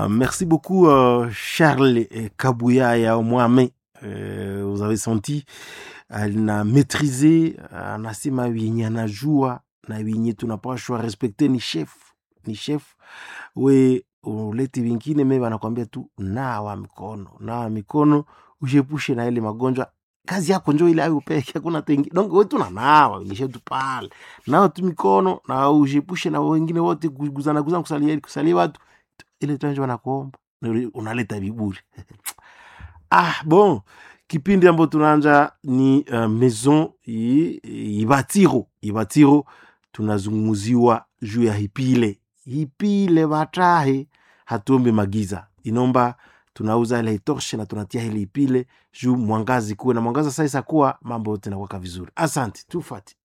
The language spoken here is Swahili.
Uh, merci beaucoup uh, Charles Kabuyaya Mwame. Uh, vous avez senti ana maîtrise, anasema wenye anajua na wenye tunapashwa respekte ni chef, ni chef. We ulete vingine me wanakwambia tu nawa mikono, nawa mikono, ushepushe na ile magonjwa kazi yako njo ile ayo peke, hakuna tengi. Donc wewe tuna nawa wenyeshe tu pale, nawa tu mikono na ushepushe na wengine wote kuguzana guzana, kusalia kusalia watu ile tunjo wanakuomba unaleta viburi ah bon kipindi ambayo tunaanja ni uh, maison ibatiro ibatiro tunazungumuziwa juu ya hipile hipile batahe hatuombe magiza inomba tunauza ile itorshe na tunatia ile ipile juu mwangazi kuwe na mwangaza sasa kuwa mambo yote nakwaka vizuri asante tufati